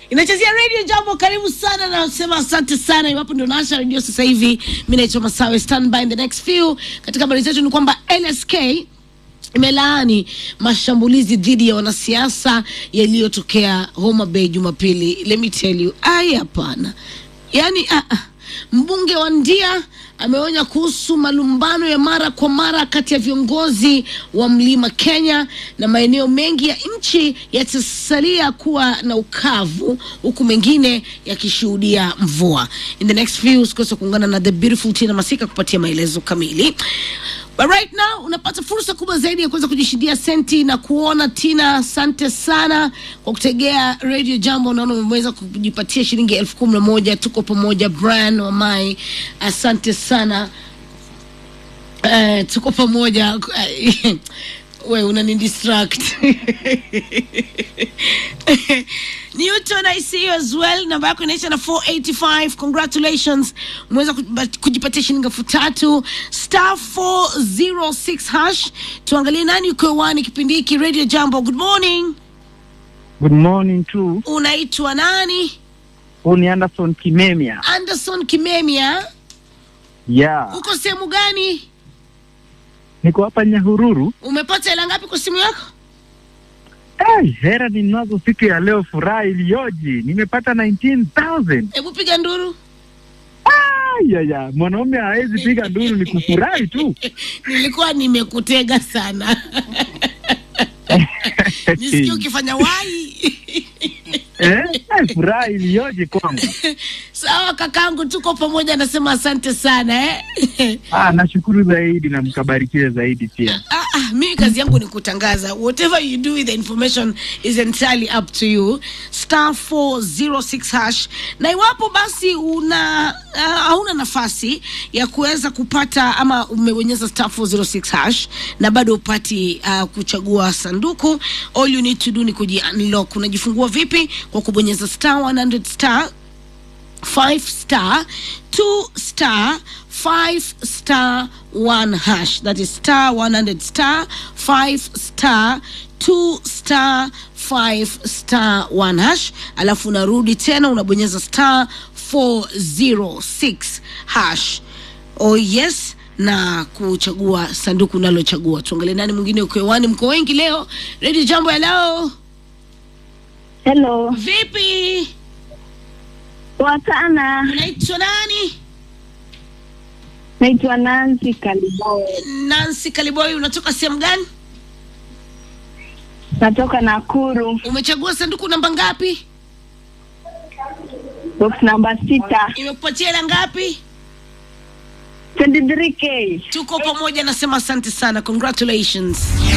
inachezea radio jambo karibu sana na nasema asante sana iwapo ndio naasha redio sasa hivi mi naitwa masawe stand by in the next few katika habari zetu ni kwamba lsk imelaani mashambulizi dhidi ya wanasiasa yaliyotokea Homa Bay Jumapili. Let me tell you, ai, hapana. Yani ah, ah. mbunge wa Ndia ameonya kuhusu malumbano ya mara kwa mara kati ya viongozi wa Mlima Kenya na maeneo mengi ya nchi yatasalia kuwa na ukavu huku mengine yakishuhudia mvua. In the next few usikose kuungana na the beautiful Tina Masika kupatia maelezo kamili. But right now unapata fursa kubwa zaidi ya kuweza kujishindia senti na kuona Tina. Asante sana kwa kutegea Radio Jambo, naona umeweza kujipatia shilingi elfu kumi na moja. Tuko pamoja, Brian Wamai, asante sana. Uh, tuko pamoja we unani distract Newton I see you as well. Namba yako inaisha na 485. Congratulations, umeweza kujipa- kujipatia shilingi elfu tatu star 406 hash. Tuangalie nani uko hewani kipindi hiki Radio Jambo. Good morning, Good morning tu. unaitwa nani? Huu ni Anderson Kimemia. Anderson Kimemia, Yeah. uko sehemu gani? Niko hapa Nyahururu. Umepata hela ngapi kwa simu yako? Hey, hera ninazo siku ya leo, furaha iliyoje! Nimepata 19,000. Hebu piga nduru. Ay, ya, ya. Mwanaume hawezi piga nduru, ni kufurahi tu. Nilikuwa nimekutega sana nisikie ukifanya wai eh? Ay, furaha iliyoje kwangu. sawa kakangu tuko pamoja nasema asante sana eh? Ah, nashukuru zaidi na mkabarikiwe zaidi pia. Ah, ah, mimi kazi yangu ni kutangaza whatever you do with the information is entirely up to you star 406 hash na iwapo basi una uh, hauna nafasi ya kuweza kupata ama umebonyeza star 406 hash na bado upati uh, kuchagua sanduku all you need to do ni kujiunlock unajifungua vipi kwa kubonyeza star 100 star 5 star 2 star 5 star 1 hash that is star 100 star 5 star 2 star 5 star 1 hash alafu unarudi tena unabonyeza star 406 hash oh yes na kuchagua sanduku unalochagua tuangalie nani mwingine uko hewani mko wengi leo redio jambo ya leo Hello, vipi poa sana. unaitwa nani Naitwa Nancy Kalibao, Nancy Kaliboi, unatoka sehemu gani? natoka Nakuru, Umechagua sanduku namba ngapi? box namba sita, Imekupatia hela ngapi? 23k. Tuko pamoja, nasema asante sana, congratulations.